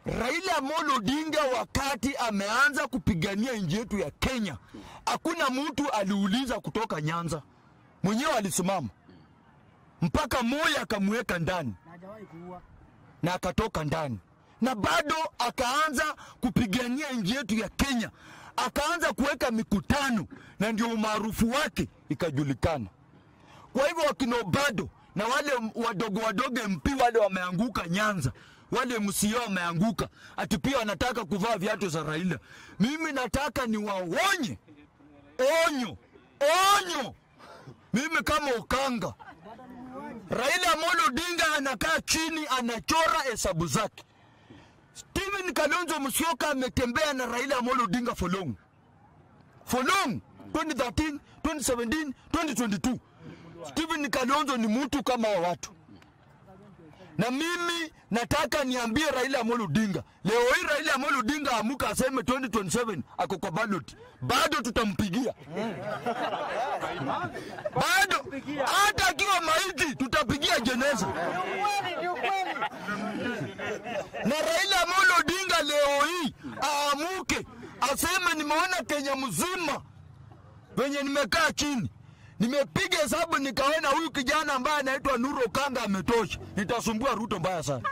Raila Amolo Odinga wakati ameanza kupigania nchi yetu ya Kenya, hakuna mtu aliuliza kutoka Nyanza, mwenyewe alisimama mpaka Moi akamweka ndani na hajawahi kuua. na akatoka ndani, na bado akaanza kupigania nchi yetu ya Kenya, akaanza kuweka mikutano, na ndio umaarufu wake ikajulikana. Kwa hivyo wakina bado na wale wadogo wadogo MP wale wameanguka Nyanza, wale MCA wameanguka, ati pia wanataka kuvaa viatu za Raila. Mimi nataka niwaonye, onyo, onyo, mimi kama Ukanga, Raila Amolo Odinga anakaa chini anachora hesabu zake. Stephen Kalonzo Musyoka ametembea na Raila Amolo Odinga for long. For long 2013, 2017, 2022. Stephen Kalonzo ni mtu kama wa watu. Na mimi nataka niambie Raila Amolo Odinga, leo hii Raila Amolo Odinga amuka aseme 2027 ako kwa ballot, bado tutampigia bado, hata akiwa maiti tutapigia jeneza. Na Raila Amolo Odinga leo hii aamuke aseme, nimeona Kenya mzima venye nimekaa chini nimepiga hesabu nikaona huyu kijana ambaye anaitwa Nuro Kanga ametosha, nitasumbua Ruto mbaya sana.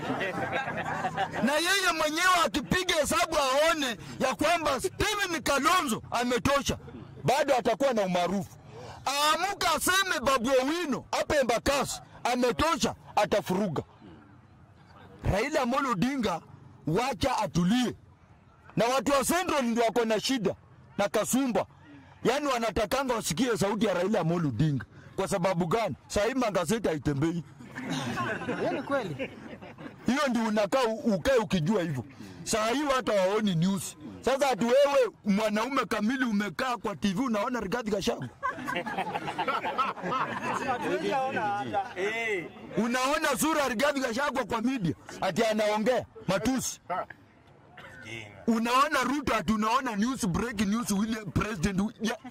na yeye mwenyewe akipiga hesabu aone ya kwamba Steven Kalonzo ametosha, bado atakuwa na umaarufu. Aamuka aseme Babu Owino hapa Embakasi ametosha, atafuruga. Raila Amolo Odinga wacha atulie, na watu wa Central ndio wako na shida na Kasumba, yaani wanatakanga wasikie sauti ya Raila Amolo Odinga. Kwa sababu gani? Sahii magazeti haitembei. Hiyo ni kweli. hiyo ndio unakaa u- ukae ukijua hivyo. Saa hii watu hawaoni news. Sasa ati wewe mwanaume kamili umekaa kwa TV unaona Rigathi Gachagua, unaona sura ya Rigathi Gachagua kwa media ati anaongea matusi. Unaona Ruto ati unaona news breaking news William president wi- ya,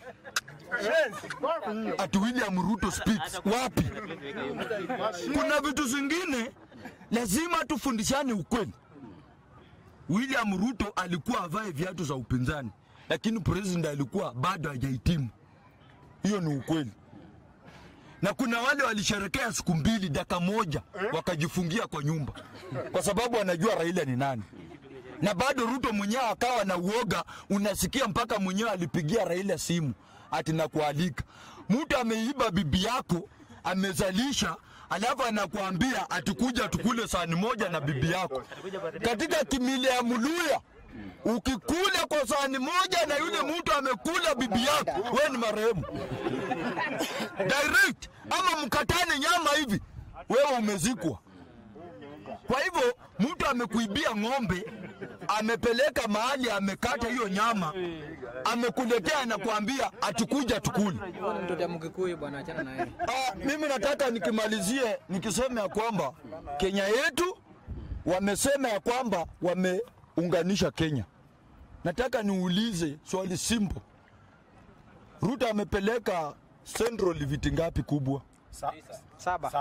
ati William Ruto speaks wapi? Kuna vitu zingine lazima tufundishane ukweli. William Ruto alikuwa avae viatu za upinzani, lakini president alikuwa bado hajahitimu. Hiyo ni ukweli. Na kuna wale walisherekea siku mbili, dakika moja, wakajifungia kwa nyumba kwa sababu wanajua Raila ni nani na bado Ruto mwenyewe akawa na uoga. Unasikia mpaka mwenyewe alipigia Raila simu ati nakualika. Mtu ameiba bibi yako amezalisha, alafu anakuambia atikuja tukule sahani moja na bibi yako katika kimila ya Muluya. Ukikula kwa sahani moja na yule mtu amekula bibi yako, we ni marehemu direct, ama mkatane nyama hivi, wewe umezikwa. Kwa hivyo mtu amekuibia ng'ombe, amepeleka mahali, amekata hiyo nyama, amekuletea, anakuambia atukuja tukule. Huyo ni mtoto ya Mkikuyu bwana, achana na yeye. Ah, mimi nataka nikimalizie nikisema ya kwamba Kenya yetu wamesema ya kwamba wameunganisha Kenya. Nataka niulize swali simple. Ruto amepeleka Central viti ngapi kubwa? Saba.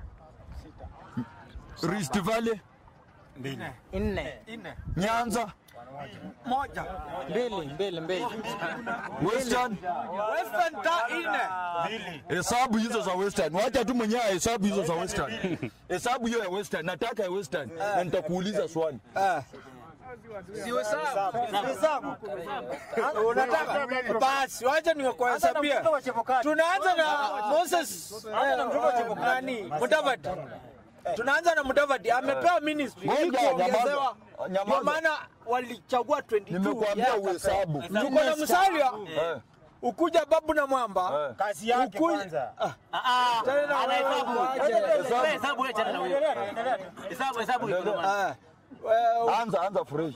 Rift Valley, Nne. Nyanza, Mbili, mbili, mbili. Western. Hesabu hizo za Western. Wacha tu mwenyewe hesabu hizo za Western. Hesabu hiyo ya Western. Nataka ya Western. Na nitakuuliza swali. Unataka basi, wacha nikuhesabia. Tunaanza na Moses eh, nani Mudavadi. Tunaanza na Mudavadi, amepewa ministry Ngoja, ili kuongezewa, nyamaza. Nyamaza. ndio maana walichagua 22 Nimekuambia yeye uhesabu. akapewa. Tuko na Musalia, Eh. ukuja Babu na Mwamba Eh. kazi yake kwanza. Tena wewe, ah, wewe, Anza anza fresh.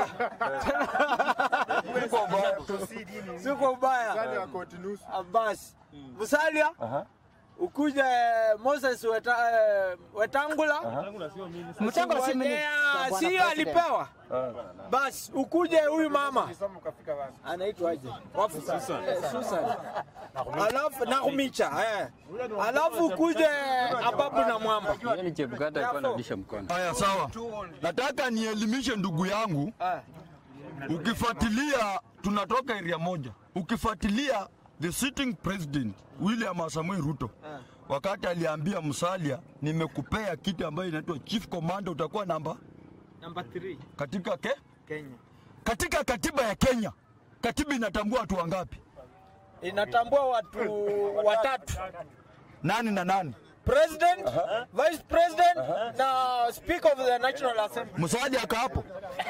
Uko mbaya. si kwa ubaya. Ah, Basi Musalia Aha. ukuje Moses Weta, eh, Wetangula Mchango si mimi. Ngojea, sio alipewa basi, ukuje huyu mama anaitwaje? Wafu- eh, Susan, alafu Nakumicha eh, alafu ukuje Ababu na Mwamba Yaani Chebukati alikuwa anabisha mkono. Haya, sawa. Nataka nielimishe ndugu yangu, eh. ukifuatilia, tunatoka area moja, ukifuatilia the sitting president William Samoei Ruto wakati aliambia Musalia, nimekupea kiti ambayo inaitwa chief commander, utakuwa namba Number 3 katika ke? Kenya katika katiba ya Kenya. Katiba inatambua watu wangapi? inatambua watu watatu Nani na nani? president, vice president na speaker of the national assembly. Musalia aka hapo.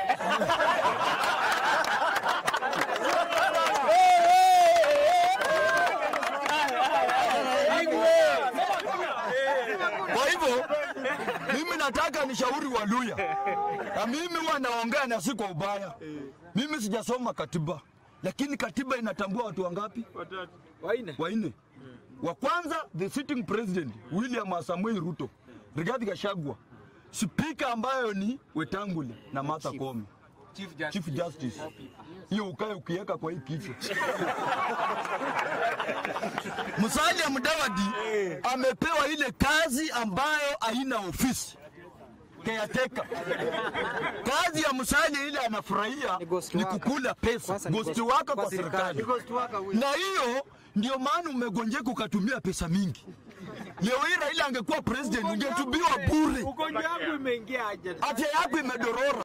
Kwa hivyo mimi nataka nishauri Waluya, na mimi huwa naongea na si kwa ubaya. Mimi sijasoma katiba, lakini katiba inatambua watu wangapi? Waine. Wanne. Wa kwanza the sitting president William Samoei Ruto, Rigathi Gachagua, spika ambayo ni Wetangula na Martha Koome, Chief Justice. Hiyo ukae ukiweka kwa hii kichwa. Musalia Mudavadi amepewa ile kazi ambayo haina ofisi caretaker. Kazi ya Musalia ile anafurahia Ni ghost ni worker. kukula pesa, Kwanza ni ghost ghost- waka kwa kwa serikali. serikali, na hiyo ndio maana umegonjeka ukatumia pesa mingi. Leo hii Raila angekuwa president ungetubiwa bure, Ugonjwa wangu imeingia aje? afya yako imedorora.